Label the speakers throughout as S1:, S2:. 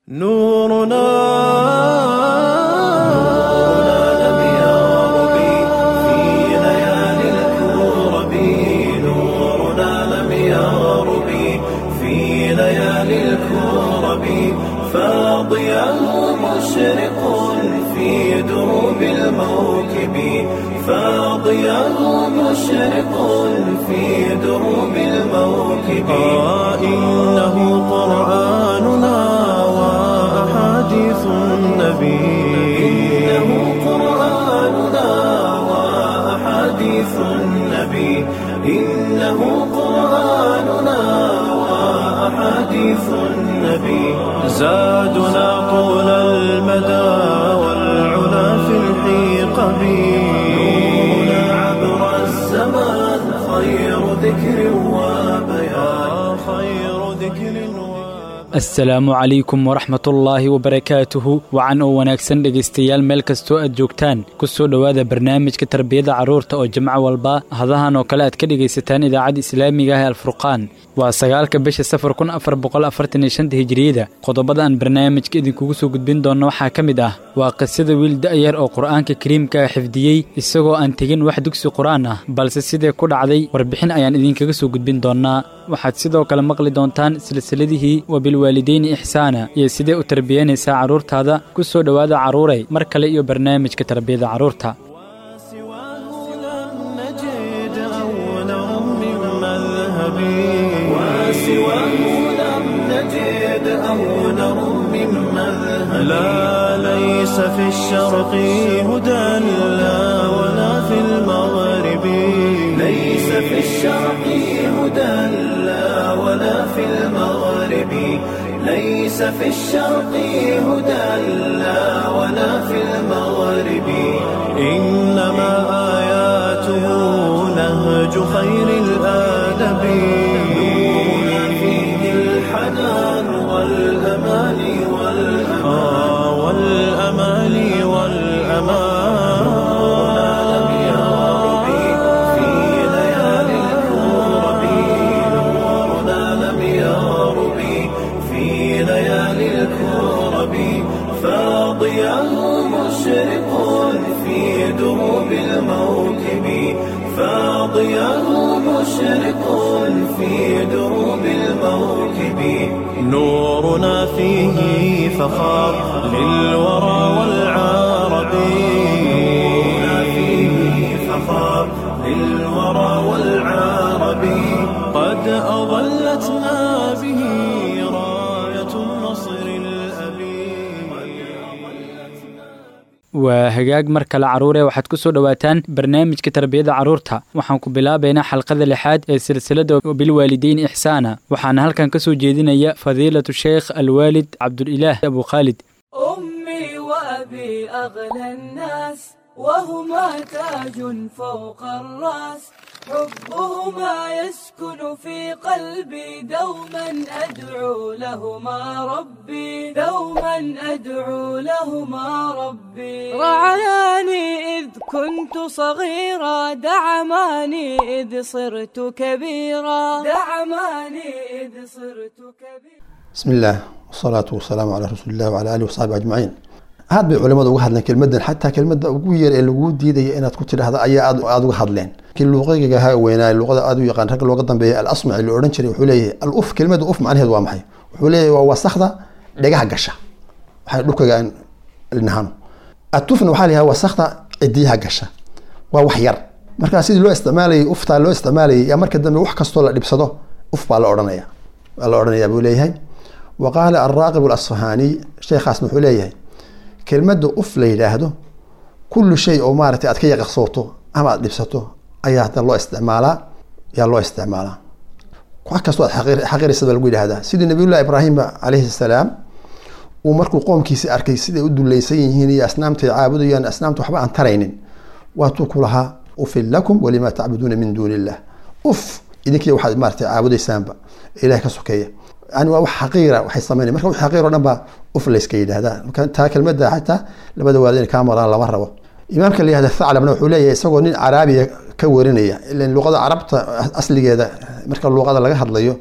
S1: نورنا لم يغرب في ليالي الكرب نورنا لم يغرب في ليالي الكرب فاضيا مشرق في دروب الموكب فاضيا مشرق في دروب الموكب آه إنه قرآننا وأحاديث النبي إنه قرآننا وأحاديث النبي إنه قرآننا وأحاديث النبي زادنا طول المدى والعلا في الحيقة نورنا عبر الزمان خير ذكر وبيان خير ذكر وبيان
S2: asalaamu calaykum waraxmatullaahi wabarakaatuhu wacan oo wanaagsan dhegaystayaal meel kastoo aad joogtaan ku soo dhowaada barnaamijka tarbiyada carruurta oo jimco walba hadahan oo kale aad ka dhegaysataan idaacadda islaamiga ah ee alfurqaan waa sagaalka bisha safar kun afar boqol afartan iyo shanta hijiriyada qodobada aan barnaamijka idinkugu soo gudbin doonno waxaa ka mid ah waa qisada wiil da'yar oo qur'aanka kariimka ah xifdiyey isagoo aan tegin wax dugsi qur'aan ah balse sidee ku dhacday warbixin ayaan idinkaga soo gudbin doonnaa waxaad sidoo kale maqli doontaan silsiladihii wabilwaalideyni ixsaana iyo sidee u tarbiyanaysaa carruurtaada ku soo dhowaada carruuray mar kale iyo barnaamijka tarbiyada carruurta
S1: وسواه لم نجد أولا من مذهب وسواه لم نجد أولا من مذهب لا ليس في الشرق هدى لا ولا في المغرب ليس في الشرق هدى لا ولا في المغرب ليس في الشرق هدى لا ولا في المغرب إنما آياته نهج خير الآدب نورنا فيه الحنان والأمان والأمان والأمان والأمان لم يغرب في ليالي الكرب نورنا لم يغرب في ليالي الكرب فاضيا مشرق في دروب الموكب فاضيا مشرق في دروب الموكب نورنا فيه فخار للورى والعرب نورنا فيه فخار للورى والعرب قد أظلتنا به راية النصر الأبي
S2: waa hagaag mar kale carruure waxaad ku soo dhowaataan barnaamijka tarbiyada carruurta waxaan ku bilaabaynaa xalqada lixaad ee silsilada bilwaalideyn ixsaana waxaana halkan ka soo jeedinaya fadiilatu sheekh alwaalid cabdulilaah abu khaalid
S3: أمي وأبي أغلى الناس وهما تاج فوق الرأس حبهما يسكن في قلبي دوما أدعو لهما ربي دوما أدعو لهما ربي رعاني إذ كنت صغيرا دعماني إذ صرت كبيرا دعماني إذ صرت كبيرا
S4: بسم الله والصلاة والسلام على رسول الله وعلى آله وصحبه أجمعين aad bay culimadu uga hadleen kelmadan xataa kelmada ugu yar ee lagu diidaya inaad ku tidhaahdo ayaa aad aada uga hadleen kii luuqiga ahaa weynaa luuqada aad u yaqaan ragga looga dambeeya alasmaci la odhan jiray wuxuu leeyahay al uf kelmada uf macnaheedu waa maxay wuxuu leeyahay waa wasakda dhegaha gasha waxay dhulkaga aan nahano atufna waxaa layahay wasakda cidiyaha gasha waa wax yar markaa sidii loo isticmaalayay uftaa loo isticmaalayay yaa marka dambe wax kastoo la dhibsado uf baa la odhanaya waa la odhanaya buu leeyahay wa qaala alraaqib alasfahaaniy sheekhaasna wuxuu leeyahay kelmadda uf la yidhaahdo kullu shay oo maaragtay aad ka yaqaqsooto ama aad dhibsato ayaa hadda loo isticmaalaa yaa loo isticmaalaa wax kastoo aad xaqir- xaqiraysa baa lagu yidhahdaa sidii nabiyullahi ibraahimba calayhi salaam uu markuu qoomkiisi arkay siday u dulaysan yihiin iyo asnaamtay caabudayaan asnaamta waxba aan taraynin waatuu ku lahaa ufin lakum walima tacbuduuna min duuni illah uf idinkiiya waxaad maaragtay caabudaysaanba ilaah ka sokeeya yani waa wax xaqiira waxay sameynaya marka wax xaqiir oo dhan baa uf layska yidhahdaa marka taa kelmadda xataa labada waalid inay kaa maraan lama rabo imaamka la yihahda thaclabna wuxuu leeyahay isagoo nin caraabiya ka warinaya ilan luqada carabta asligeeda marka luqada laga hadlayo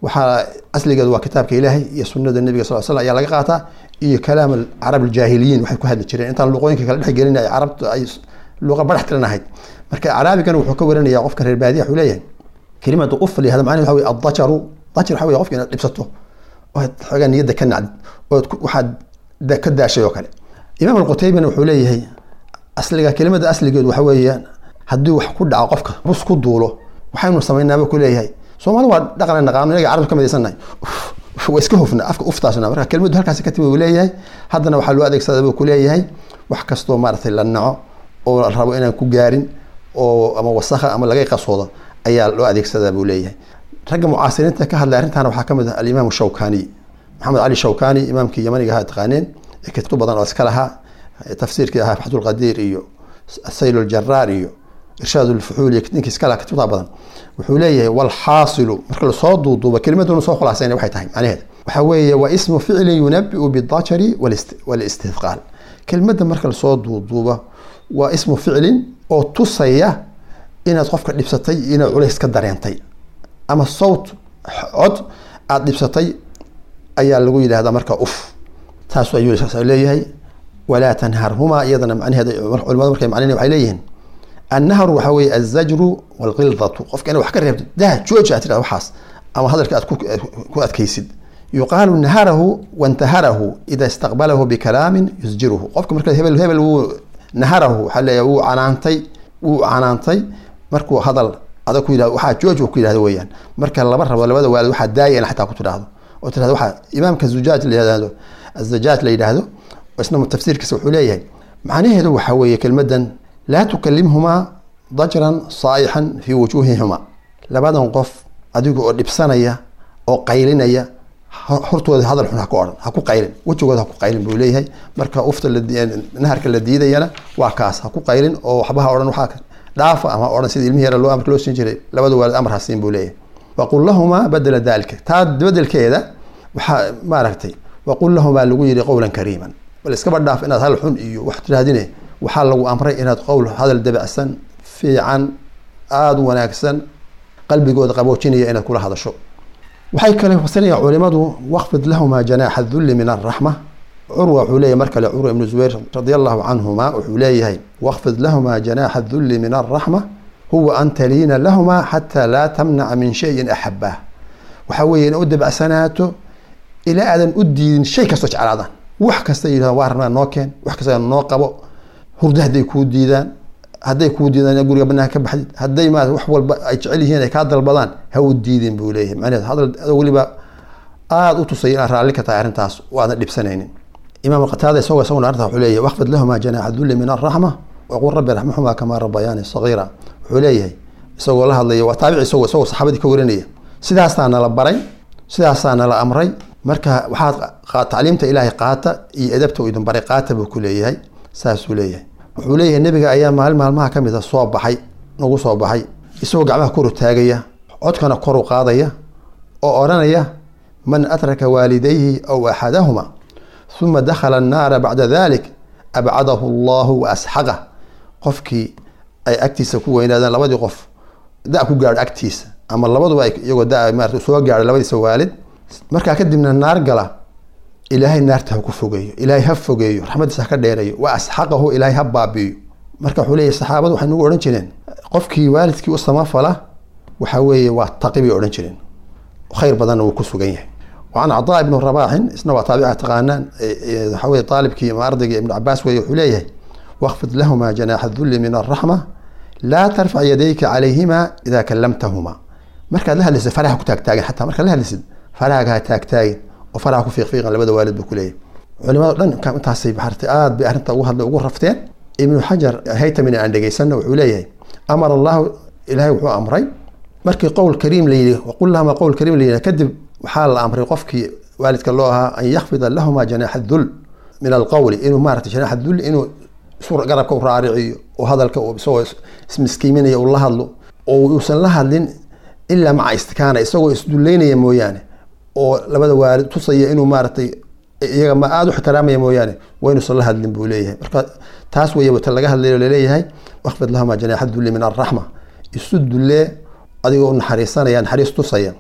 S4: waxaa asligeedu waa kitaabka ilaahay iyo sunada nebiga sal slam ayaa laga qaataa iyo kalaam carab aljaahiliyiin waxay ku hadli jireen intaan luqooyinka kala dhex gelin ay carabta ay luqa badax tiran ahayd marka caraabigan wuxuu ka waranaya qofka reer baadiya wuxuu leeyahay kelimada ufli hada macnaheed waxa wey addajaru dajar waxa wey qofka inaad dhibsato ood xoogaa niyadda ka nacdid ood waxaad ka daashay oo kale imaam alqutaybana wuxuu leeyahay asliga kelimada asligeedu waxa weeyaan haddii wax ku dhaco qofka bus ku duulo waxaynu samaynaaba ku leeyahay soomaali waa dhaqan naqaano inaga carabta ka midaysannahay waa iska hufna afka uftaasna marka kelimadu halkaasi ka timi uu leeyahay haddana waxaa loo adeegsadaa buu ku leeyahay wax kastoo maaragtay la naco oo la rabo inaan ku gaarin oo ama wasakha ama laga qasoodo ayaa loo adeegsadaa buu leeyahay ragga mucaasiriinta ka hadlay arrintan waxaa kamid ah alimaam shawkani maxamed cali shawkani imaamkii yamaniga ahaa taqaaneen ee kutub badan oo iska lahaa tafsiirkii ahaa faxdulqadiir iyo sayl ljaraar iyo irshaad lfuxuul iyo ninkii iska lahaa kutubta badan wuxuu leeyahay walxaasilu marka lasoo duuduuba kelimaduna soo khulaasayna waxay tahay macnaheed waxa weeye waa ismu ficlin yunabiu bidajari walistithqaal kelimada marka lasoo duuduuba waa ismu ficlin oo tusaya inaad qofka dhibsatay inaad culays ka dareentay ama sawt cod aada dhibsatay ayaa lagu yidhahdaa marka uf taas ayuu leeyahay walaa tanharhumaa iyadana macnaheeda culimadu markay macnayn waxay leeyihiin annahru waxaa weeye alzajru walqildatu qofka inaad wax ka reebto dah jooji aad tidhahda waxaas ama hadalka aad ku adkaysid yuqaalu naharahu wantaharahu ida istaqbalahu bikalaamin yusjiruhu qofka marka hebel hebel wuu naharahu waxaa leeyahay wuu canaantay wuu canaantay markuu hadal adag ku yidhahdo waxaa jooj ku yidhahdo weeyaan marka laba rabo labada waalid waxaa daaya in xataa ku tidhaahdo oo tidhahdo waxaa imaamka zujaaj la yidhahdo azajaaj la yidhaahdo isna tafsiirkiisa wuxuu leeyahay macnaheedu waxaa weeye kelmadan laa tukalimhumaa dajran saa'ixan fii wujuuhihima labadan qof adiga oo dhibsanaya oo qaylinaya hortooda hadal xun ha ku odhan ha ku qaylin wejigooda ha ku qaylin buu leeyahay marka ufta naharka la diidayana waa kaas ha ku qaylin oo waxba ha odhan waxaa dhaafa ama odhan sida ilmihi yara loo amarka loo siin jiray labada waalid amar ha siin buu leeyahay waqul lahumaa badela dalika taa bedelkeeda waxaa maaragtay waqul lahumaa lagu yidhi qowlan kariiman bal iskaba dhaaf inaad hadal xun iyo wax tirahdine waxaa lagu amray inaad qowl hadal dabacsan fiican aada u wanaagsan qalbigooda qaboojinaya inaad kula hadasho waxay kale fasinayaan culimadu waqfid lahumaa janaaxa dulli min araxma curwa wuxuu leeyahay mar kale curwa ibnu zubayr radia allahu canhuma wuxuu leeyahay waqfid lahumaa janaaxa dulli min araxma huwa an taliina lahumaa xataa laa tamnaca min shayin axabaa waxaa weeye ina u dabacsanaato ilaa aadan u diidin shay kastoo jeclaadaan wax kasta yidhahdan waa rabnaa noo keen wax kasta noo qabo hurdo hadday kuu diidaan hadday kuu diidaan in guriga banaanka ka baxdid hadday ma wax walba ay jecel yihiin ay kaa dalbadaan ha u diidin buu leeyahay macnaheed hadal adoo weliba aada u tusay inaad raalli ka tahay arrintaas oo aadan dhibsanaynin imaam qataada isagoo isaguna arrintaas wuxuu leeyahay waqfid lahumaa janaaxa dulli min araxma waqul rabbi raxmahumaa kamaa rabbayaani sagiira wuxuu leeyahay isagoo la hadlaya waa taabici isagoo isagoo saxaabadii ka warinaya sidaasaa nala baray sidaasaa nala amray marka waxaad tacliimta ilaahay qaata iyo edabta uu idin baray qaata buu ku leeyahay saasuu leeyahay wuxuu leeyahay nebiga ayaa maalin maalmaha ka mid a soo baxay nagu soo baxay isagoo gacmaha koru taagaya codkana koru qaadaya oo odhanaya man atraka waalidayhi aw axadahuma uma dakhala annaara bacda dalik abcadahu allahu wa asxaqah qofkii ay agtiisa ku weynaadeen labadii qof da ku gaadho agtiisa ama labaduba iyagoo da maarata soo gaadho labadiisa waalid markaa kadibna naar gala ilaahay naarta ha ku fogeeyo ilaahay ha fogeeyo raxmadiisa ha ka dheereeyo wa asxaqahu ilaahay ha baabi'iyo marka wuxuu leeyahy saxaabadu waxay nagu odhan jireen qofkii waalidkii u samafala waxaa weeye waa taqi bay odhan jireen khayr badanna wuu ku sugan yahay wacan cadaa ibnu rabaaxin isna waa taabica taqaanaan waxaa weye aalibkii ama ardayga ibnu cabaas weeye wuxuu leeyahay waqfid lahumaa janaaxa dulli min araxma laa tarfac yadayka calayhima idaa kallamtahuma markaad la hadlaysid faraha ku taagtaagin xataa markaad la hadlaysid farahaaga ha taagtaagin oo faraha ku fiiqfiiqan labada waalid buu ku leeyahay culimado dhan intaasay baxartay aada bay arrinta ugu hadlay ugu rafteen ibnu xajar haytamina aan dhegaysanna wuxuu leeyahay amara allahu ilaahay wuxuu amray markii qowl kariim la yidhi waqul lahuma qowl kariim la yidhi kadib waxaa la amray qofkii waalidka loo ahaa an yakfida lahuma janaaxa dul min alqowli inuu maarata janaaxa dul inuu isu garabka u raariciyo oo hadalka isagoo ismiskiiminaya uu la hadlo oo uusan la hadlin ilaa maca istikaana isagoo isduleynaya mooyaane oo labada waalid tusaya inuu maaratay iyaga ma aada u ixtiraamaya mooyaane waa inuusan la hadlin buu leeyahay marka taas wey ta laga hadlayo laleeyahay waqfid lahuma janaaxa dulli min araxma isu dullee adigoo u naxariisanaya naxariis tusaya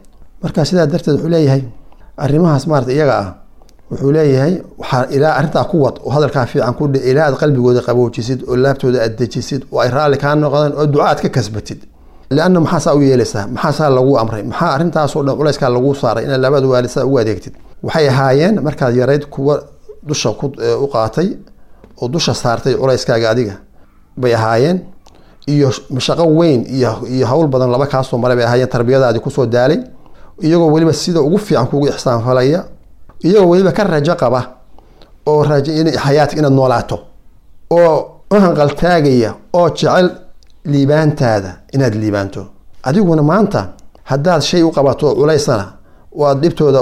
S4: marka sidaa darteed wuxuu leeyahay arrimahaas maarata iyaga ah wuxuu leeyahay waxaa ilaa arrintaa ku wad oo hadalkaa fiican ku dhe ilaa aad qalbigooda qaboojisid oo laabtooda aad dejisid oo ay raalli kaa noqdaan oo duca aad ka kasbatid lianna maxaa saa u yeelaysaa maxaa saa lagu amray maxaa arrintaasoo dhan culayskaa lagu saaray inaad labada waalid saa ugu adeegtid waxay ahaayeen markaad yarayd kuwa dusha u qaatay oo dusha saartay culayskaaga adiga bay ahaayeen iyo mashaqo weyn iyo iyo hawl badan laba kaasoo maray bay ahaayeen tarbiyadaadii kusoo daalay iyagoo weliba sida ugu fiican kugu ixsaanfalaya iyagoo weliba ka rajo qaba oo rajo xayaatk inaad noolaato oo u hanqaltaagaya oo jecel liibaantaada inaad liibaanto adiguna maanta haddaad shay u qabato oo culaysana oo aad dhibtooda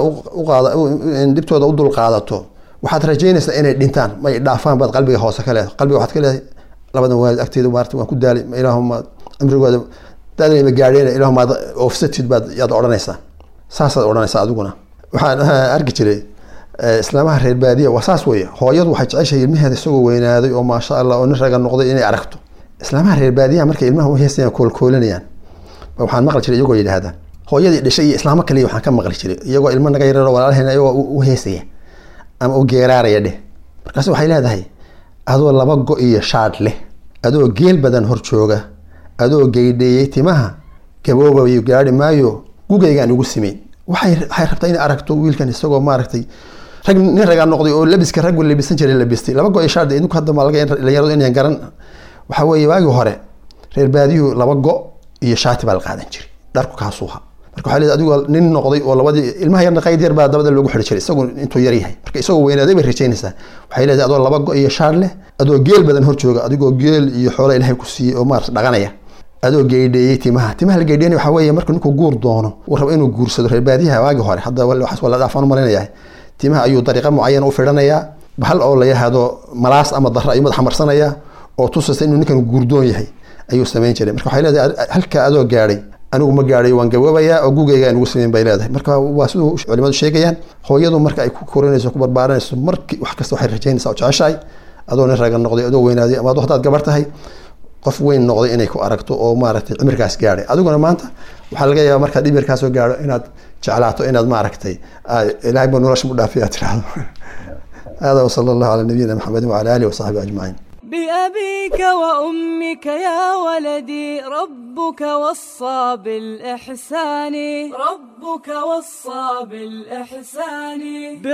S4: dhibtooda u dulqaadato waxaad rajaynaysaa inay dhintaan may dhaafaan baad qalbiga hoose ka leedahay qalbiga waxaad ka leedahay labadan waalid agteeda maarta waan ku daalay ilaahuma cimrigooda daadnayba gaadheen ilaahuma oofsatid baad yaad odhanaysaa saasaad odhanaysaa adiguna waxaan arki jiray islaamaha reer baadiya waa saas weeye hooyadu waxay jeceshahay ilmaheeda isagoo weynaaday oo maasha allah oo nin raga noqday inay aragto islaamaha reer baadiyaha markay ilmaha u heesayaan koolkoolinayaan waxaan maqli jiray iyagoo yidhaahda hooyadii dhashay iyo islaamo kaliya waxaan ka maqli jiray iyagoo ilmo naga yararo walaalaheen iyagoo u heesaya ama u geeraaraya dheh markaas waxay leedahay adoo laba go iyo shaadh leh adoo geel badan hor jooga adoo geydheeyey timaha gaboobayo gaari maayo gugaygaan ugu simeyn waxay waxay rabtaa inay aragto wiilkan isagoo maaragtay rag nin ragaa noqday oo labiska raggu labisan jiray labistay laba go iyo shaadh idinku hadda ma laga dhalinyaradu inayan garan waxaa weeye waagii hore reer baadiyuhu laba go iyo shaati baa la qaadan jiray dharku kaasuuha marka waxaa leedahay adigoo nin noqday oo labadii ilmaha yarna qayd yar baa dabada loogu xidhi jiray isagu intuu yar yahay marka isagoo weynaaday bay rajaynaysaa waxay leedahay adoo laba go iyo shaar leh adoo geel badan hor jooga adigoo geel iyo xoola ilaahay ku siiyey oo maarata dhaqanaya adoo geydheeyey timaha timaha la geydheynaya waxaa weeye marka ninkuu guur doono uu rabo inuu guursado reer baadiyaha waagii hore hadda waxaas waa la dhaafaan u malaynayaa timaha ayuu dariiqa mucayana u fidhanayaa bahal oo la yahado malaas ama darra ayuu madaxa marsanayaa oo tusaysa inuu ninkan guurdoon yahay ayuu samayn jiray marka waxay leedahay halka adoo gaadhay anigu ma gaadhay waan gaboobayaa oo gugayga aan ugu sameyn bay leedahay marka waa siduu culimadu sheegayaan hooyadu marka ay ku korinayso ku barbaaranayso marki wax kasta waxay rajaynaysaa oo jeceshahay adoo nin raga noqday adoo weynaaday ama adoo haddaad gabar tahay qof weyn noqday inay ku aragto oo maaragtay cimrigaas gaadhay adiguna maanta waxaa laga yaabaa markaad dhimirkaasoo gaadho inaad jeclaato inaad maaragtay ilaahay ba nolosha mu dhaafiya tiraahdo hada wasala allahu calaa nabiyina maxamedin wacala alihi wasaxbihi ajmaciin
S3: بأبيك وأمك يا ولدي ربك وصى بالإحسان ربك وصى بالإحسان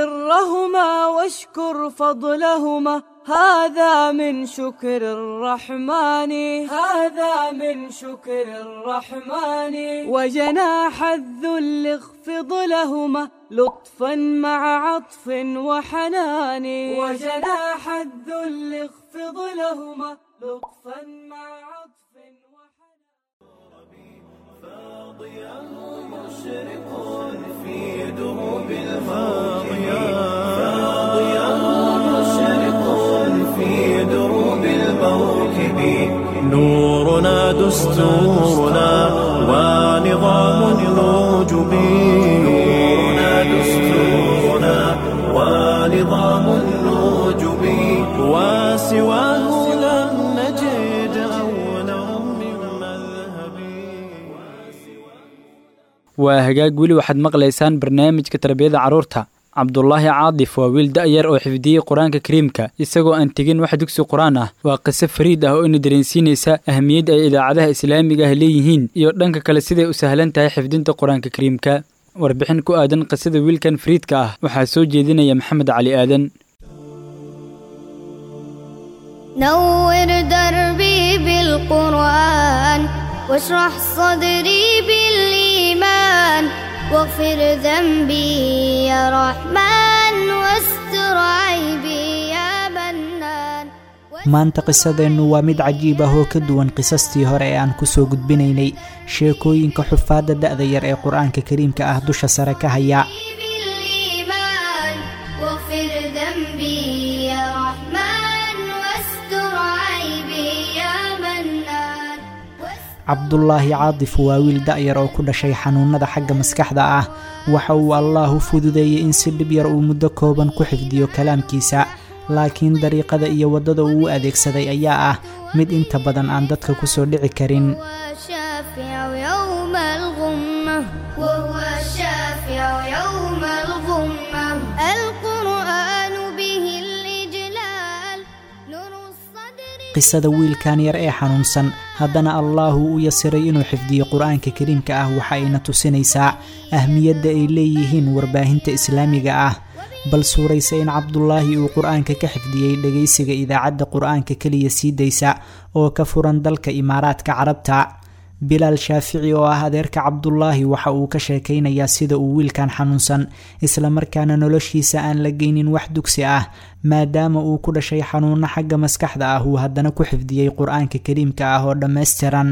S3: برهما واشكر فضلهما هذا من شكر الرحمن هذا من شكر الرحمن وجناح الذل اخفض لهما لطفا مع عطف وحنان وجناح الذل اخفض لهما لطفا مع عطف وحنان
S1: فاضياه مشرق في دروب الماضية فاضياه مشرق في دروب الموكب نورنا دستورنا ونظام الوجب نورنا دستورنا ونظام الوجب وسواه لم نجد أولا من مذهبي
S2: waa hagaag weli waxaad maqlaysaan barnaamijka tarbiyada carruurta cabdulaahi caadif waa wiil da'yar oo xifdiyey qur-aanka kariimka isagoo aan tegin wax dugsi qur-aan ah waa qiso fariid ah oo ina dareensiinaysa ahamiyadda ay idaacadaha islaamiga ah leeyihiin iyo dhanka kale siday u sahlan tahay xifdinta qur-aanka kariimka warbixin ku aadan qisada wiilkan fariidka ah waxaa soo jeedinaya maxamed cali aadan
S5: نور دربي بالقرآن واشرح صدري بالإيمان واغفر ذنبي يا رحمن واستر عيبي يا منان
S6: maanta qisadeennu waa mid cajiib ah oo ka duwan qisastii hore ee aan kusoo gudbinaynay sheekooyinka xufaadda da'da yar ee qur-aanka kariimka ah dusha sare ka haya
S5: بالإيمان واغفر ذنبي يا رحمن واستر عيبي يا منان
S6: cabdulaahi caadif waa wiil da'yar oo ku dhashay xanuunada xagga maskaxda ah waxa uu allaah u fududeeyey in si dhib yar uu muddo kooban ku xifdiyo kalaamkiisa laakiin dariiqada iyo waddada uu u adeegsaday ayaa ah mid inta badan aan dadka kusoo dhici karin
S5: وهو الشافع يوم الغمة وهو الشافع
S6: qisada wiilkan yar ee xanuunsan haddana allaahu u yasiray inuu xifdiyo qur-aanka kariimka ah waxa ayna tusinaysaa ahmiyadda ay leeyihiin warbaahinta islaamiga ah bal suuraysa in cabdulaahi uu qur-aanka ka xifdiyey dhegaysiga idaacadda qur-aanka keliya sii daysa oo ka furan dalka imaaraadka carabta bilaal shaafici oo ah adeerka cabdulaahi waxa uu ka sheekaynayaa sida uu wiilkan xanuunsan islamarkaana noloshiisa aan la geynin wax dugsi ah maadaama uu ku dhashay xanuuno xagga maskaxda ah uu haddana ku xifdiyey qur-aanka kariimka ah oo dhammaystiran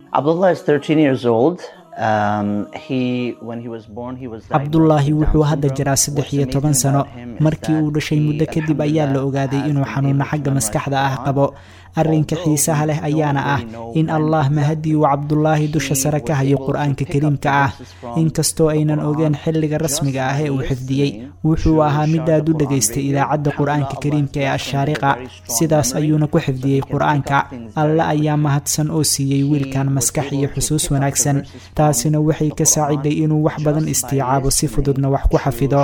S6: cabdulaahi wuxuu hadda jiraa saddex iyo toban sano markii uu dhashay muddo kadib ayaa la ogaaday inuu xanuuno xagga maskaxda ah qabo arrinka xiisaha leh ayaana ah in allah mahadii uu cabdulaahi dusha sare ka hayo qur-aanka kariimka ah inkastoo aynan ogeen xilliga rasmiga ah ee uu xifdiyey wuxuu ahaa mid aad u dhegaystay idaacadda qur-aanka kariimka ee ashaariqa sidaas ayuuna ku xifdiyey qur-aanka alle ayaa mahadsan oo siiyey wiilkan maskax iyo xusuus wanaagsan taasina waxay ka saaciday inuu wax badan istiicaabo si fududna wax ku xafido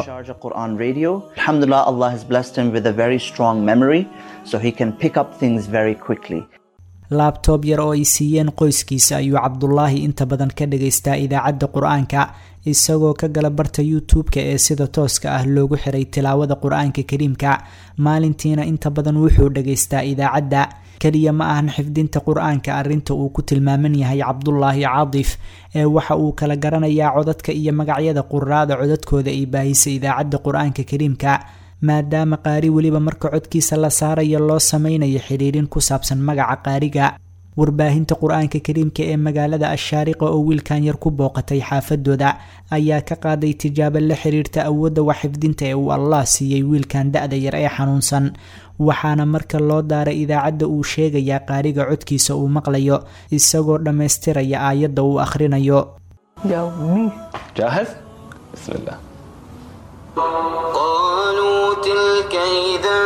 S6: laabtoob yar oo ay siiyeen qoyskiisa ayuu cabdulaahi inta badan ka dhagaystaa idaacadda qur-aanka isagoo ka gala barta youtube-ka ee sida tooska ah loogu xiray tilaawada qur-aanka kariimka maalintiina inta badan wuxuu dhagaystaa idaacadda keliya ma ahan xifdinta qur-aanka arrinta uu ku tilmaaman yahay cabdulaahi caadif ee waxa uu kala garanayaa codadka iyo magacyada quraada codadkooda ay baahisay idaacadda qur-aanka kariimka maadaama qaari weliba marka codkiisa la saarayo loo sameynayo xidhiirin ku saabsan magaca qaariga warbaahinta qur-aanka kariimka ee magaalada ashaariqa oo wiilkan yar ku booqatay xaafadooda ayaa ka qaaday tijaabo la xiriirta awoodda wax xifdinta ee uu allah siiyey wiilkan da-da yar ee xanuunsan waxaana marka loo daaray idaacadda uu sheegayaa qaariga codkiisa uu maqlayo isagoo dhammaystiraya aayadda uu akhrinayo
S1: قالوا تلك إذا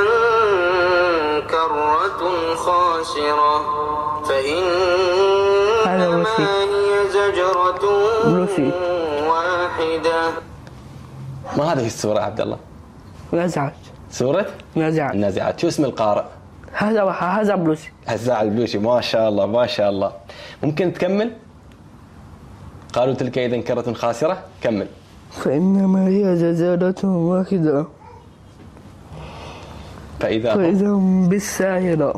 S1: كرة خاسرة فإنما هي زجرة واحدة
S7: ما هذه السورة عبد الله؟
S8: نزعت
S7: سورة
S8: نزعت
S7: النازعات شو اسم القارئ؟
S8: هذا هذا بلوسي
S7: هزاع البلوشي ما شاء الله ما شاء الله ممكن تكمل؟ قالوا تلك إذا كرة خاسرة كمل
S8: فإنما هي زلزلة واحدة
S7: فإذا هم
S8: فإذا هم بالساهرة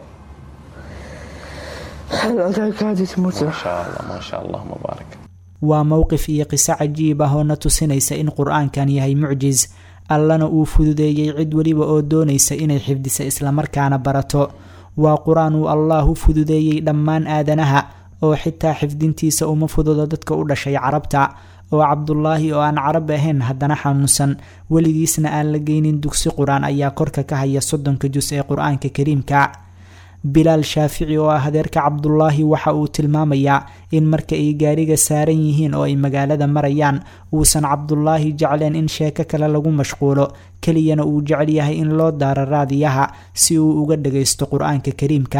S8: هل أتاك حديث موسى
S7: ما شاء الله ما شاء الله مبارك
S6: waa mowqif iyo qiso cajiib ah oo na tusinaysa in qur-aankan yahay mucjis allana uu fududeeyey cid weliba oo doonaysa inay xifdisa islamarkaana barato waa qur-aan uu allah u fududeeyey dhammaan aadanaha oo xitaa xifdintiisa uma fududo dadka u dhashay carabta oo cabdulaahi oo aan carab ahayn haddana xanuunsan weligiisna aan la geynin dugsi qur-aan ayaa korka ka haya soddonka jus ee qur-aanka kariimka bilaal shaafici oo ah adeerka cabdulaahi waxa uu tilmaamayaa in marka ay gaariga saaran yihiin oo ay magaalada marayaan uusan cabdulaahi jecleen in sheeko kale lagu mashquulo keliyana uu jecel yahay in loo daaro raadiyaha si uu uga dhagaysto qur-aanka kariimka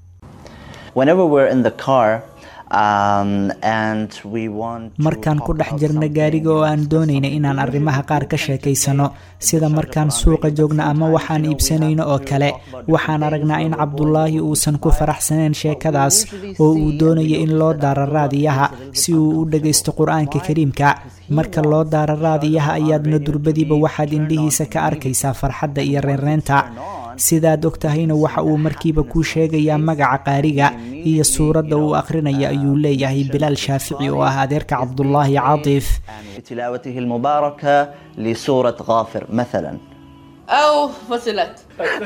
S6: markaan ku dhex jirna gaariga oo aan doonayna inaan arrimaha qaar ka sheekaysano sida markaan suuqa joogno ama waxaan iibsanayno oo kale waxaan aragnaa in cabdulaahi uusan ku faraxsaneen sheekadaas oo uu doonaya in loo daaro raadiyaha si uu u dhagaysto qur-aanka kariimka marka loo daaro raadiyaha ayaadna durbadiiba waxaad indhihiisa ka arkaysaa farxadda iyo reerreynta sidaad og tahayna waxa uu markiiba kuu sheegayaa magaca qaariga iyo suuradda uu akhrinayo ayuu leeyahay bilaal shaafici oo ah adeerka cabdulaahi caadiif
S9: بتلاوته المباركة لسورة غافر مثلا
S10: أو فصلت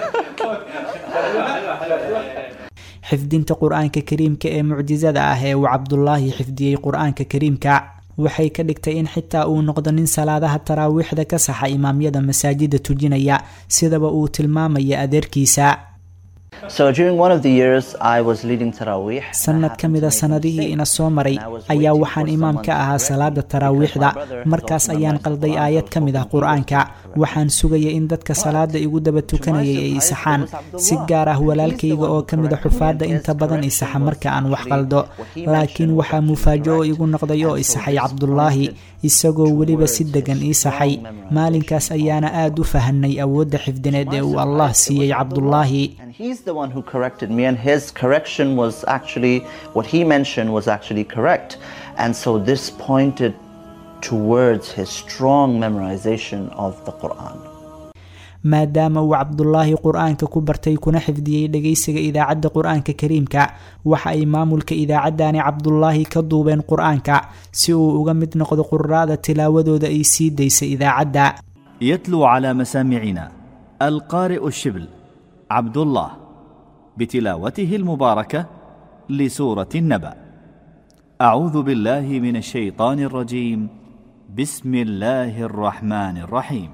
S6: xifdinta qur-aanka kariimka ee mucjisada ah ee uu cabdulaahi xifdiyey qur-aanka kariimka waxay ka dhigtay in xitaa uu noqdo nin salaadaha taraawiixda ka saxa imaamyada masaajida tujinaya sidaba uu tilmaamaya adeerkiisa
S9: So during one of the years I was leading Taraweeh.
S6: sanad ka mida sanadihii ina soo maray ayaa waxaan imaam ka ahaa salaada taraawiixda markaas ayaan qalday aayad ka mid ah qur-aanka waxaan sugaya in dadka salaada igu daba tukanayay ay isaxaan si gaar ah walaalkayga oo ka mida xufaadda inta badan isaxa marka aan wax qaldo laakiin waxaa mufaajo oo igu noqday oo isaxay cabdulaahi isagoo weliba si degan ii saxay maalinkaas ayaana aad u fahanay awoodda xifdineed ee uu allah siiyey cabdulaahi
S9: And he's the one who corrected me, and his correction was actually what he mentioned was actually correct. And so this pointed towards his strong memorization of the Quran.
S6: maadaama uu cabdulaahi qur-aanka ku bartay kuna xifdiyey dhegaysiga idaacadda qur-aanka kariimka waxa ay maamulka idaacaddani cabdulaahi ka duubeen qur-aanka si uu uga mid noqdo qura'da tilaawadooda ay sii daysa idaacadda
S11: يتلو على مسامعنا القارئ الشبل عبد الله بتلاوته المباركة لسورة النبأ أعوذ بالله من الشيطان الرجيم بسم الله الرحمن الرحيم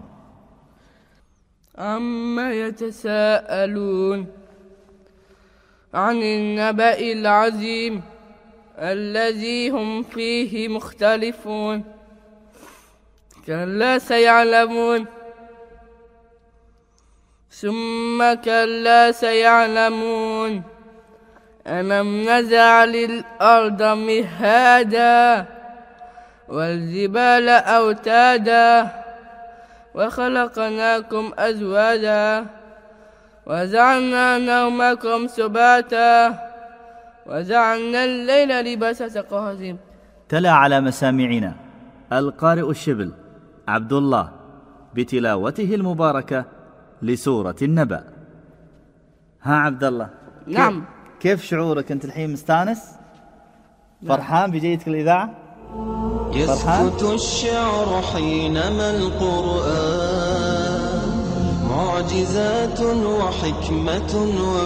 S10: عما يتساءلون عن النبأ العظيم الذي هم فيه مختلفون كلا سيعلمون ثم كلا سيعلمون ألم نجعل الأرض مهادا والجبال أوتادا وخلقناكم أزواجا وجعلنا نومكم سباتا وجعلنا الليل لباسا تقاهزم
S11: تلا على مسامعنا القارئ الشبل عبد الله بتلاوته المباركة لسورة النبأ ها عبد الله كيف-
S10: نعم.
S11: كيف شعورك أنت الحين مستانس فرحان بجيتك الإذاعة فرحان
S1: يسكت الشعر حينما القرآن معجزات وحكمة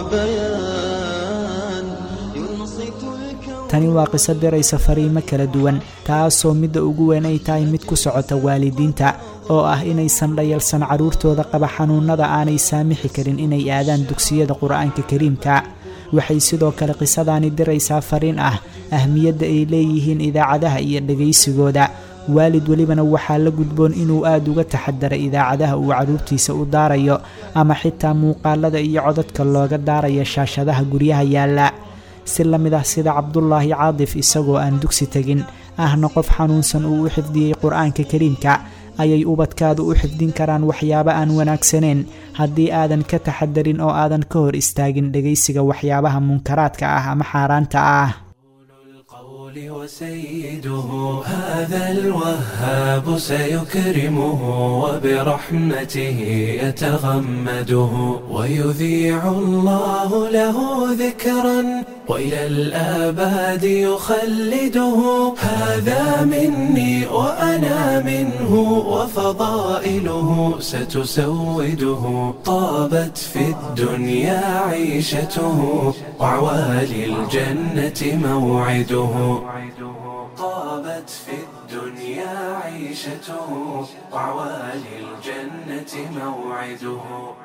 S1: وبيان ينصت الكون
S6: tani waa qiso diraysa fariimo kala duwan taasoo midda ugu weyn ay tahay mid ku socota waalidiinta oo ah inaysan dhayalsan carruurtooda qaba xanuunnada aanay saamixi karin inay aadaan dugsiyada qur-aanka kariimka waxay sidoo kale qisadaani diraysaa fariin ah ahmiyadda ay leeyihiin idaacadaha iyo dhegaysigooda waalid welibana waxaa la gudboon inuu aada uga taxadara idaacadaha uu carruurtiisa u daarayo ama xitaa muuqaalada iyo codadka looga daarayo shaashadaha guryaha yaalla si la mid ah sida cabdulaahi caadif isagoo aan dugsi tegin ahna qof xanuunsan uu u xifdiyey qur-aanka kariimka ayay ubadkaadu u xifdin karaan waxyaabo aan wanaagsaneyn haddii aadan ka taxadarin oo aadan ka hor istaagin dhegaysiga waxyaabaha munkaraadka ah ama xaaraanta ah
S12: القول وسيده هذا الوهاب سيكرمه وبرحمته يتغمده ويذيع الله له ذكرا وإلى الآباد يخلده هذا مني وأنا منه وفضائله ستسوده طابت في الدنيا عيشته وعوالي الجنة موعده طابت في الدنيا عيشته وعوالي الجنة موعده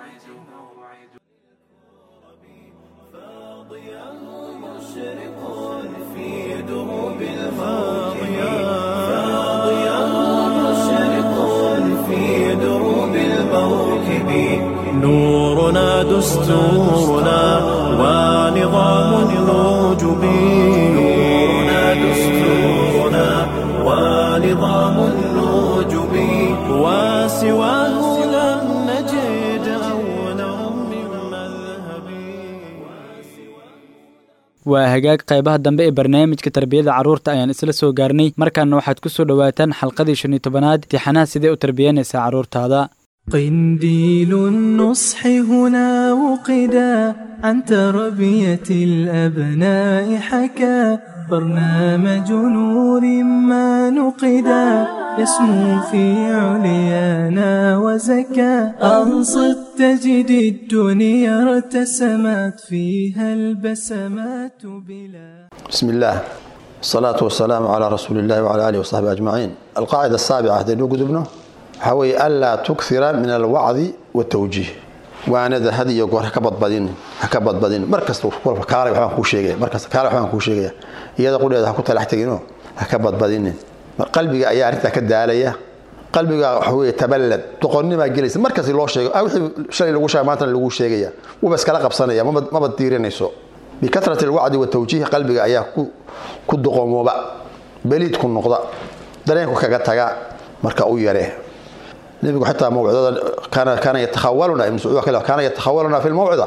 S12: في دروب الموكب فاضيا مشرق في دروب الموكب نورنا دستورنا ونظام الوجب نورنا دستورنا ونظام الوجب وسواه لم نجد أولا من مذهب
S2: waa hagaag qaybaha dambe ee barnaamijka tarbiyada carruurta ayaan isla soo gaarnay markaana waxaad ku soo dhowaataan xalqadii shan iyo tobanaad tixanaha sidee u tarbiyanaysaa carruurtaada
S12: قنديل النصح هنا وقدا عن تربية الأبناء حكى برنامج نور ما نقدا يسمو في عليانا وزكى أنصت تجد الدنيا ارتسمت فيها البسمات بلا
S4: بسم الله الصلاة والسلام على رسول الله وعلى آله وصحبه أجمعين القاعدة السابعة هذا نوجد ابنه حوي ألا تكثر من الوعظ والتوجيه وأنا ذا هذه يقول هكبط بدين هكبط بدين مركز تقول كاري وحنا كل شيء مركز كاري وحنا كل شيء إذا قول هذا كنت لحتجينه هكبط بدين قلبي أيا أنت كده عليا قلبي حوي تبلد تقولني ما جلس مركز لو شيء أو شيء لو شيء ما ترى لو شيء وبس كلا قبصنا ما بد- ما بتديرين يسوع بكثرة الوعد والتوجيه قلبي أيا ku duqoomoba beliidku noqda dareenku kaga taga marka u yaree nebigu xataa mawcidada kaana kaana yatakhawaluna ibn sacuud kale kaana yatakhawaluna fi lmawcida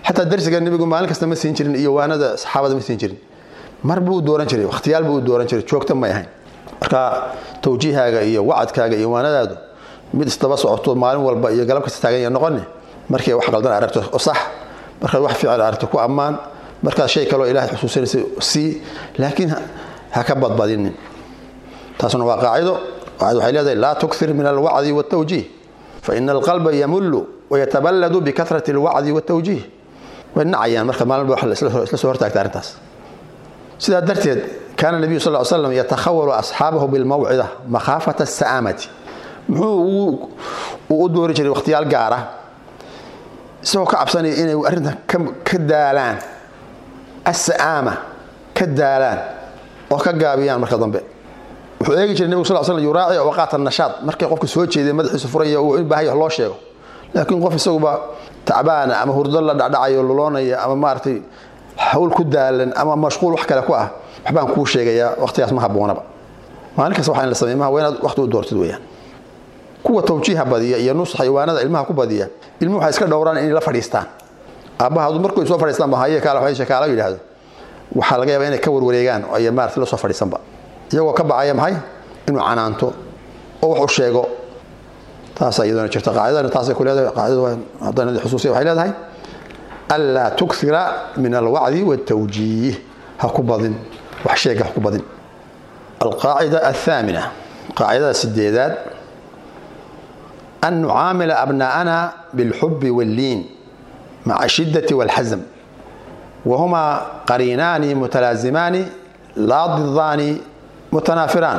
S4: xataa darsiga nebigu maalin kasta ma siin jirin iyo waanada saxaabada ma siin jirin mar buu u dooran jiray wakhtiyaal buu u dooran jiray joogta may ahayn marka tawjiihaaga iyo wacadkaaga iyo waanadaadu mid isdaba socoto maalin walba iyo galab kasta taagan ya noqoni markay wax qaldan aragto oo sax markaad wax fiican aragto ku ammaan markaad shay kaloo ilaahay xusuusinaysa sii laakiin ha ka badbadinin taasuna waa qaacido qaacido waxay leedahay laa tukthir min alwacdi waltawjiih faina alqalba yamullu wayataballadu bikahrati alwacdi waltawjiih way nacayaan marka maalin ba wax isla soo hortaagta arrintaas sidaa darteed kaana nabiyu sal ly slam yatakhawalu asxaabahu bilmawcida makhaafata asa'aamati muxuu uu u doori jiray wakhtiyaal gaara isagoo ka cabsanaya inay arrintan ka daalaan asa'aama ka daalaan oo ka gaabiyaan marka dambe wuxuu eegi jiray nebigu sal slam yuraaci awqaat annashaad markay qofka soo jeeday madaxiisu furanya uu u baahay wax loo sheego laakiin qof isaguba tacbaana ama hurdo la dhacdhacayo luloonaya ama maaragtay hawl ku daalan ama mashquul wax kale ku ah waxbaan kuu sheegayaa waqtigaas ma habboonaba maalin kasta waxaa in la sameey maha waa inaad waqti u doortid weeyaan kuwa tawjiiha badiya iyo nusaxa iwaanada ilmaha ku badiya ilmuhu waxay iska dhowraan inay la fadhiistaan aabbaha hadduu markuu soo fadhiistaan ba haye kaala waxay shakaala yidhaahdo waxaa laga yaabaa inay ka warwareegaan oo ay maaragtay la soo fadhiisanba iyagoo ka bacaya maxay inuu canaanto oo wax u sheego taasaa iyaduna jirta qaacidana taasay ku leedahay qaacidada haddana xusuusiya waxay leedahay anlaa tukthira min alwacdi waltawjiih ha ku badin wax sheega ha ku badin alqaacida athaamina qaacidada sideedaad an nucaamila abnaa'ana bilxubi walliin maca ashiddati walxasm wahumaa qariinaani mutalaazimaani laa didaani mutanaafiraan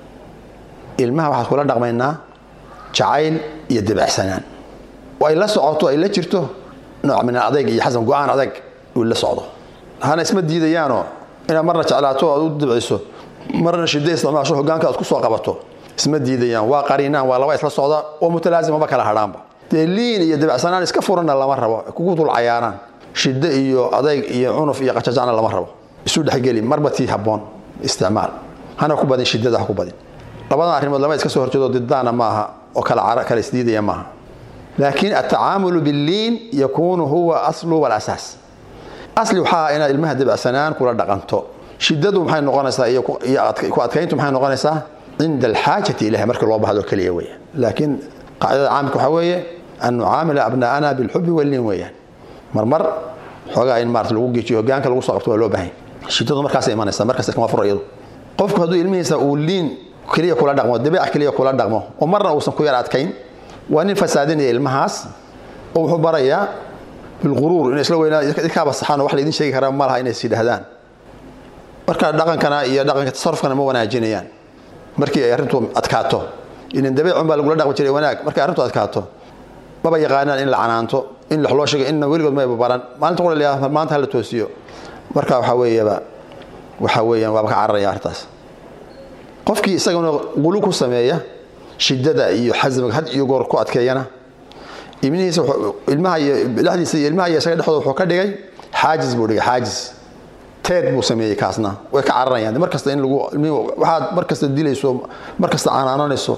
S4: ilmaha waxaad kula dhaqmaynaa jacayl iyo debacsanaan oo ay la socoto ay la jirto nooc min adayg iyo xasan go-aan adag uu la socdo hana isma diidayaanoo inaad marna jeclaato aad u dibciso marna shiddo isticmaasho hogaanka aad ku soo qabato isma diidayaan waa qariinaan waa laba isla socda oo mutalaazimaba kala hadhaanba dee liin iyo debacsanaan iska furanna lama rabo kugu dul cayaaraan shiddo iyo adayg iyo cunuf iyo qajajacna lama rabo isu dhexgeli marba tii habboon isticmaal hana ku badin shiddada ha ku badin labadan arrimood lama iska soo horjeedo didaana maaha oo kala kala isdiidaya maaha laakiin atacaamulu billiin yakuunu huwa aslu walasaas asli waxaa ah inaad ilmaha debacsanaan kula dhaqanto shiddadu maxay noqonaysaa iyo ku adkayntu maxay noqonaysaa cinda alxaajati ilahi markii loo bahdo keliya weeyaan laakiin qaacidada caamka waxaa weeye an nucaamila abnaa'ana bilxubi walliin weeyaan marmar xoogaa in maarata lagu geejiyo hogaanka lagu soo qabto waa loo baahan shiddadu markaasay imanaysaa markaas kama furo iyadu qofku hadduu ilmihiisa uu liin keliya kula dhaqmo dabeec keliya kula dhaqmo oo marna uusan ku yar adkayn waa nin fasaadinaya ilmahaas oo wuxuu barayaa bilquruur inay isla weynaa idinkaaba saxaan oo wax laydin sheegi karaa ma laha inay is yidhaahdaan marka dhaqankana iyo dhaqanka tasarufkana ma wanaajinayaan markii ay arrintu adkaato inan dabeecun baa lagula dhaqmi jiray wanaag markay arrintu adkaato maba yaqaanaan in la canaanto in wax loo sheego inna weligood mayba baran maalinta qura la maanta ha la toosiyo marka waxaa weeyaba waxaa weeyaan waaba ka cararaya arrintaas qofkii isaguna qulu ku sameeya shiddada iyo xasmiga had iyo goor ku adkeeyana ibnihiisa ilmaha iyo dhexdiisa iyo ilmaha iyo isaga dhexdooda wuxuu ka dhigay xaajis buu dhigay xaajis teed buu sameeyey kaasna way ka cararayaan mar kasta in lagu waxaad mar kasta dilayso mar kasta canaananayso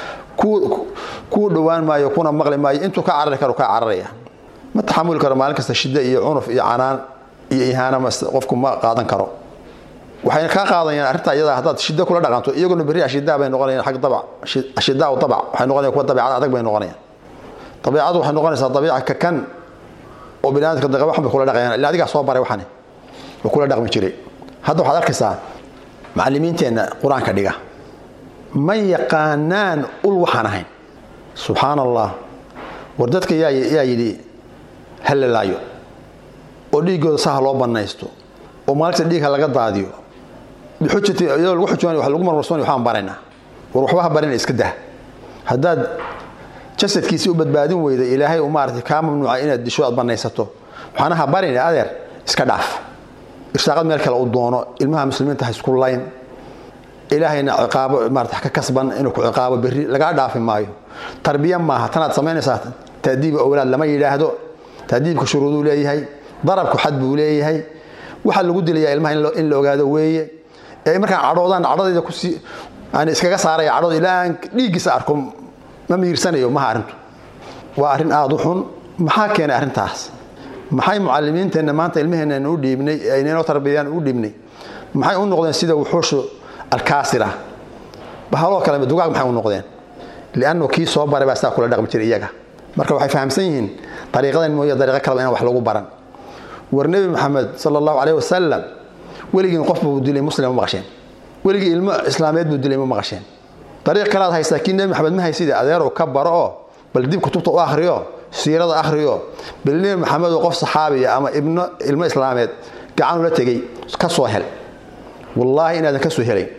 S4: kuu dhowaan maayo kuna maqli maayo intuu ka carari karo kaa cararaya ma taxamuli karo maalin kasta shiddo iyo cunuf iyo canaan iyo ihaana qofku ma qaadan karo waxayna kaa qaadayaan arrintaa iyada haddaad shiddo kula dhaqanto iyaguna berri ashidaa bay noqonayaan xag dabac ashidaa dabac waxay noqonayaan kuwa dabeecad adag bay noqonayaan dabeecadu waxay noqonaysaa dabiica kakan oo biniaadamka daqa waxan bay kula dhaqayaan ila adigaa soo baray waxani oo kula dhaqmi jiray hadda waxaad arkaysaa macallimiinteenna qur-aanka dhiga ma yaqaanaan ul waxaan ahayn subxaan allah war dadka yaa yaa yidhi hallalaayo oo dhiiggooda saha loo bannaysto oo maalinta dhiigha laga daadiyo bixujati iyadoo lagu xujumayo wax lagu marmarsoonay waxaan baraynaa war waxba ha barina iska dah haddaad jasadkiisii u badbaadin weyda ilaahay uu maaragtay kaa mamnuuca inaad disho aad bannaysato waxaana ha barina adeer iska dhaaf irsaaqad meel kale uu doono ilmaha muslimiinta ha isku layn ilaahayna ciqaabo maarata ka kasban inuu ku ciqaabo berri lagaa dhaafi maayo tarbiya maaha tanaad samaynaysaa taadiib owlaad lama yidhaahdo taadiibka shuruuduu leeyahay darabku xad buu leeyahay waxaa lagu dilayaa ilmaha in la ogaado weeye ee markaan cadhoodaan cadhadayda kusii aan iskaga saaraya cadhooda ilaa aan dhiiggiisa arko ma miirsanayo maha arrintu waa arrin aada u xun maxaa keenay arrintaas maxay mucalimiinteenna maanta ilmaheenna aynu u dhiibnay aynanoo tarbiyayaan u dhiibnay maxay u noqdeen sida wuxuushu alkaasira bahaloo kale dugaag maxay u noqdeen liannu kii soo baray baa sidaa kula dhaqmi jiray iyaga marka waxay fahamsan yihiin dariiqadan mooye dariiqo kaleba inaan wax lagu baran war nebi maxamed sala allahu caleyhi wasalam weligiin qof buu dilay muslim ma maqasheen weligii ilmo islaameed buu dilay ma maqasheen dariiq kalaad haysaa kii nebi maxamed ma hayside adeerow ka baro oo bal dib kutubta u akhriyo siirada akhriyo bal nebi maxamed oo qof saxaabiya ama ibno ilmo islaameed gacanula tegey ka soo hel wallaahi inaadan ka soo helayn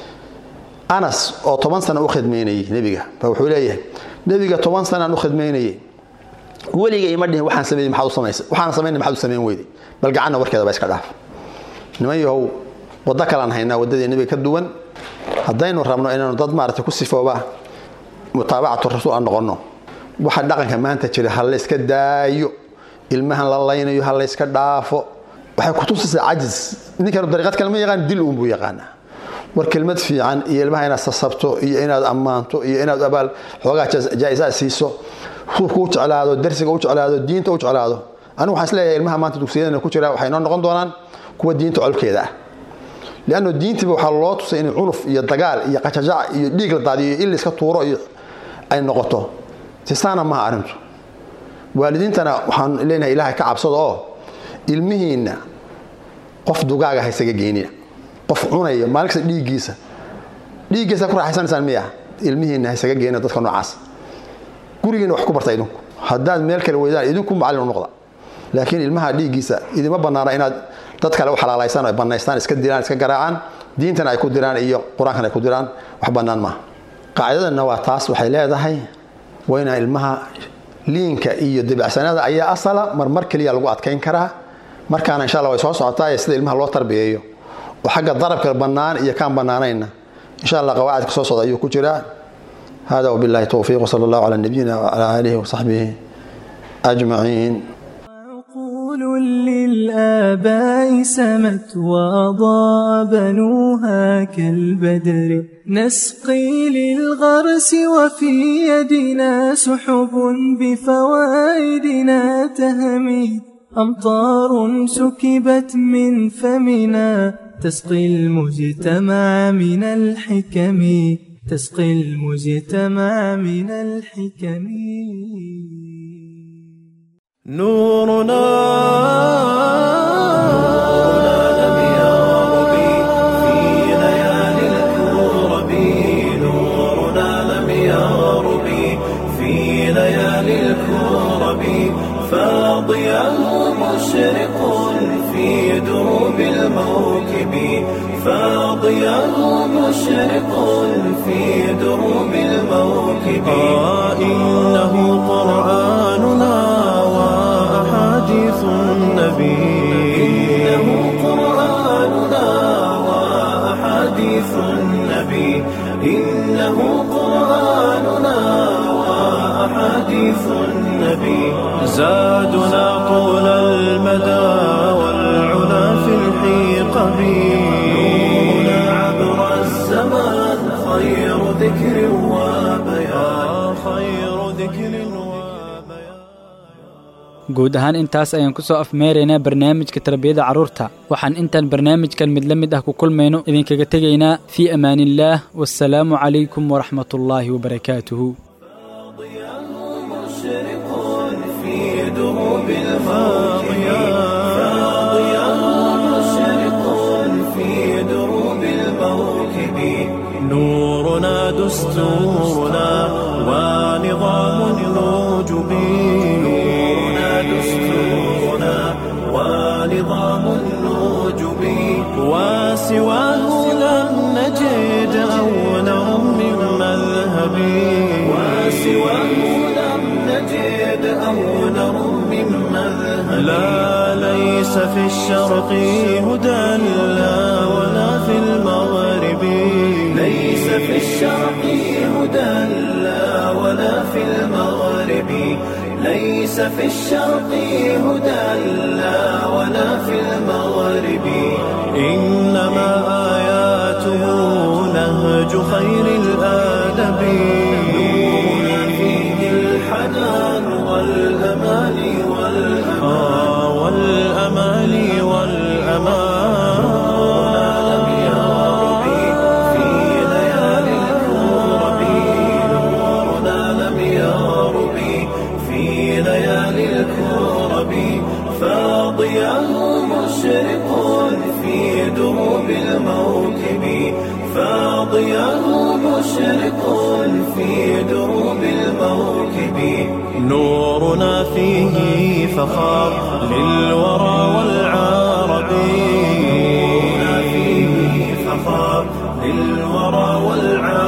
S4: anas oo toban sana u khidmaynayay nebiga ba wuxuu leeyahay nebiga toban sanaan u khidmaynayay weliga ima dhihin waxaan sameeyey maxaad u samaysay waxaan samaynay maxaad u samayn weyday bal gacanna warkeeda ba iska dhaaf niman yahow waddo kalaan haynaa waddadii nebiga ka duwan haddaynu rabno inaanu dad maaragtay ku sifooba mutaabacatu rasuul aan noqonno waxa dhaqanka maanta jira ha la iska daayo ilmahan la laynayo ha la iska dhaafo waxay kutusaysaa cajis ninkan dariiqad kale ma yaqaan dil uun buu yaqaanaa war kelmad fiican iyo ilmaha inaad sasabto iyo inaad ammaanto iyo inaad abaal xoogaa jaa-isaad siiso suufka u jeclaado darsiga u jeclaado diinta u jeclaado anigu waxaan isleeyahay ilmaha maanta dugsiyadana ku jira waxay noo noqon doonaan kuwa diinta colkeeda ah lianno diintiiba waxaa loo tusay in cunuf iyo dagaal iyo qajajac iyo dhiig la daadiyo iyo il iska tuuro iyo ay noqoto tisaana maha arrintu waalidiintana waxaan leenahay ilaahay ka cabsada oo ilmihiinna qof dugaaga ha isaga geynina qof cunaya maalin kasta dhiiggiisa dhiiggiisa ku raaxaysanaysaan miya ilmihiinna ha isaga geynina dadka noocaas gurigiina wax ku barta idinku haddaad meel kale weydaan idinku macallin u noqda laakiin ilmaha dhiiggiisa idima bannaana inaad dad kale u xalaalaysaan ay bannaystaan iska dilaan iska garaacaan diintana ay ku diraan iyo qur-aankana ay ku diraan wax bannaan maaha qaacidadanna waa taas waxay leedahay waa inaan ilmaha liinka iyo debacsanada ayaa asala marmar keliya lagu adkayn karaa markaana insha alla way soo socotaa ee sida ilmaha loo tarbiyeeyo oo xagga darabka bannaan iyo kaan bannaanayna insha allah qawaacidka soo socda ayuu ku jiraa hada wabillahi towfiiq wsala allahu calaa nabiyina wcala aalihi wasaxbihi ajmaciin
S12: للآباء سمت وأضاء بنوها كالبدر نسقي للغرس وفي يدنا سحب بفوائدنا تهمي أمطار سكبت من فمنا تسقي المجتمع من الحكم تسقي المجتمع من الحكم
S13: نورنا لم يغرب في ليالي الكرب نورنا لم يغرب في ليالي الكرب فاضياه مشرق في دروب الموكب فاضياه مشرق في دروب الموكب آه إنه قرآننا وأحاديث النبي إنه قرآننا وأحاديث النبي إنه قرآننا وأحاديث النبي زادنا طول المدى والعلا في الحيقة نورنا عبر الزمان خير ذكر وبيان خير ذكر
S2: guud ahaan intaas ayaan ku soo afmeeraynaa barnaamijka tarbiyada carruurta waxaan intaan barnaamijkan mid la mid ah ku kulmayno idinkaga tegaynaa fii amaaniillaah wasalaamu calaykum waraxmatullaahi wabarakaatuhu
S13: في دروب الماضية فاضياه مشرق في دروب الموكب نورنا دستورنا ونظام الوجب نورنا دستورنا ونظام الوجب وسواه لم نجد أو نرم من مذهب وسواه لم نجد أو نرم من مذهب لا ليس في الشرق هدى لا ولا في المغرب ليس في الشرق هدى لا ولا في المغرب ليس في الشرق هدى لا ولا في المغرب إنما آياته نهج خير الآدب نورنا فيه الحنان والأمان والأمان المعاني والأمان لم يرب في ليالي الكرب نورنا لم يرب في ليالي الكرب فاضياه مشرق في دروب الموكب فاضياه مشرق في دروب الموكب نورنا فيه فخار للورى والعرب نورنا فيه فخار للورى والعرب